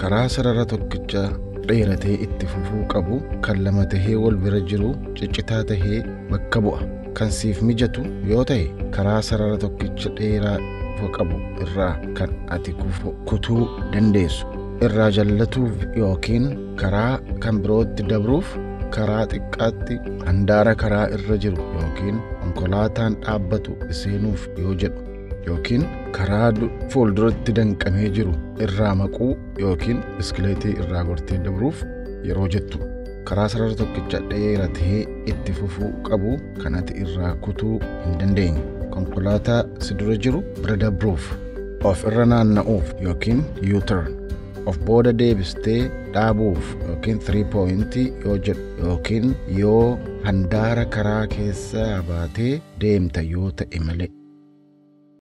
karaa sarara tokkicha dheeratee itti fufuu qabu kan lama tahee wal bira jiru ciccitaa tahee bakka bu'a kan siif mijatu yoo ta'e karaa sarara tokkicha dheeraa qabu irraa kan ati kutuu dandeessu irraa jallatuuf yookiin karaa kan birootti dabruuf karaa xiqqaatti handaara karaa irra jiru yookiin konkolaataan dhaabbatu seenuuf yoo jedhu yookiin karaa fuulduratti danqamee jiru irraa maquu yookiin biskileetii irraa gortee dabruuf yeroo jettu karaa sarara tokkicha dheeratee itti fufuu qabu kan ati irraa kutuu hin dandeenye konkolaataa si dura jiru bira dabruuf of irra naanna'uuf yookiin yuuturn of booda deebistee dhaabuuf yookiin 3 pooyintii yoo jedhu yookiin yoo handaara karaa keessaa baatee deemta yoo ta'e malee